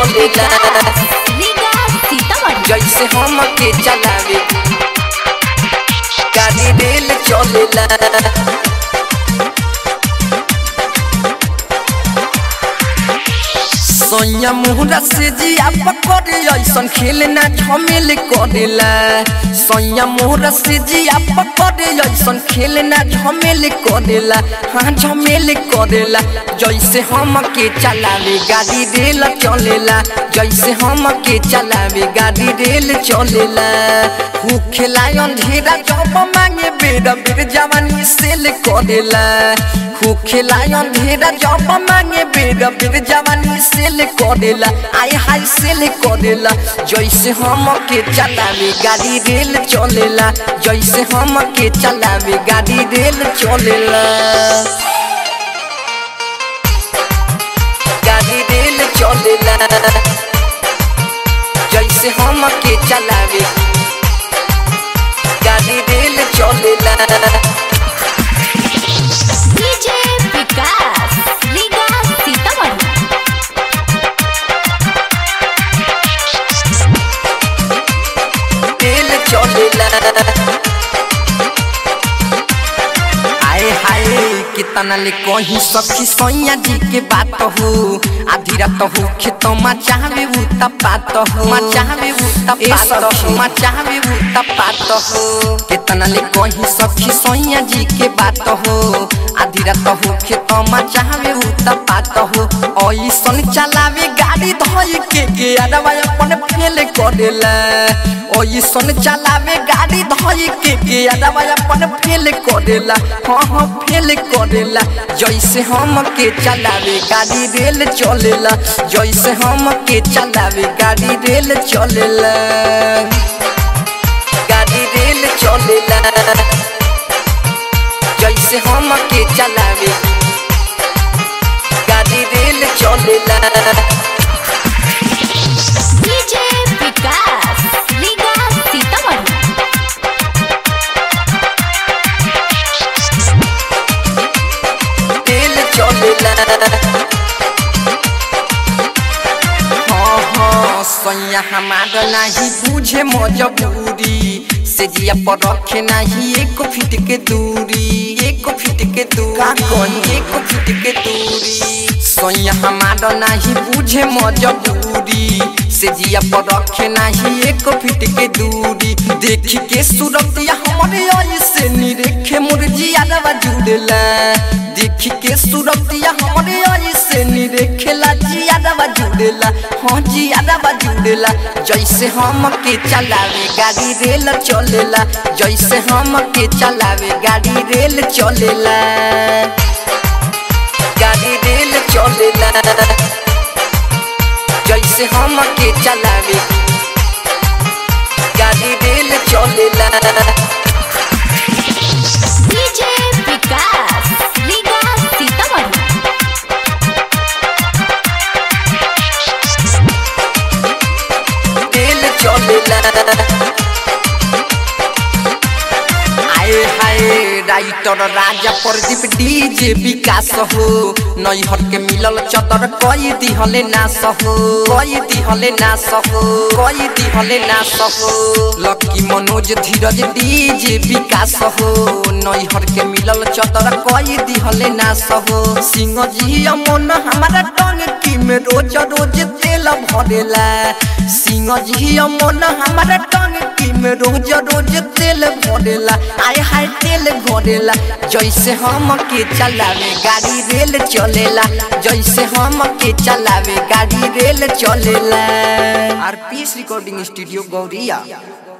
चलेला रीगा सीतामढ़ी जैसे हम के चलावे गाड़ी रेल चलेला सैया मुहरा से जिया पकड़े ऐसन खेलना झमेल करेला सैया मुहरा से जिया पकड़े ऐसन खेलना झमेल करेला हाँ झमेल करेला जैसे हम के चलावे गाड़ी रेल चलेला जैसे हम के चलावे गाड़ी रेल चलेला हु खिलाय अंधेरा जब मांगे बेर बेर जवानी सेल करेला हु खिलाय अंधेरा जब मांगे बेर बेर जवानी सेल करेला आय हाय सेल करेला जैसे हम के चलावे गाड़ी रेल चलेला जैसे हम के चलावे गाड़ी रेल चलेला गाड़ी रेल चलेला जैसे हम के चलावे गाड़ी रेल चलेला डीजे विकास रीगा सीतामढ़ी रेल चलेला आए हाय कितना ले कहीं सखी सैया जी के बात हो आधी रात हो खेत मा चाहवे उ तपात हो मा चाहवे उ तपात हो मा चाहवे उ तपात हो कितना ले कहीं सखी सैया जी के बात हो आधी रात हो खेत मा चाहवे उ तपात हो ऐसन चलावे गाड़ी धोई के के अरवा अपन फेल करेला ऐसन चलावे गाड़ी धोई के के अरवा अपन फेल करेला हाँ हाँ फेल करेला जैसे हम के चलावे गाड़ी रेल चलेला जैसे हम के चलावे गाड़ी रेल चलेला गाड़ी रेल चलेला जैसे हम के चलावे गाड़ी रेल चलेला डीजे विकास रीगा सीतामढ़ी तेल चलेला हाँ हाँ सैया हमारा नहीं बुझे मजबूरी से जिया पर रखे नहीं एक फीट के दूरी एक फीट के दूरी एक फीट के दूरी सैया हमारा नहीं बुझे मजबूरी से जिया पर रखे नहीं एक फीट के दूरी देख के सूरतिया हमारे ऐसे निरेखे मुर्जिया रवा जुड़ला देख के सूरतिया हमारे ऐसे निरेखेला जिया रवा जुड़ेला हाँ जिया रवा जुड़ेला जैसे हम के चलावे गाड़ी रेल चलेला जैसे हम के चलावे गाड़ी रेल चलेला गाड़ी रेल चलेला जैसे हम के चलावे गाड़ी रेल चलेला डीजे विकास रीगा सीतामढ़ी तेल चलेला आए हाय राइटर राजा प्रदीप डीजे विकास हो नैहर के मिलल चतर कई दिहले नास हो कई दिहले नास हो कई दिहले नास हो लकी मनोज धीरज डीजे विकास हो नैहर के मिलल चतर कई दिहले नास हो सिंह जी मन हमारा टंग की में रोज रोज तेल भरेला सिंह जी मन हमारा टंग की में रोज रोज तेल भरेला आय हाय तेल भरेला जैसे हम के चलावे गाड़ी रेल चलेला जैसे हम के चलावे गाड़ी रेल चलेला आरपीएस रिकॉर्डिंग स्टूडियो गौरिया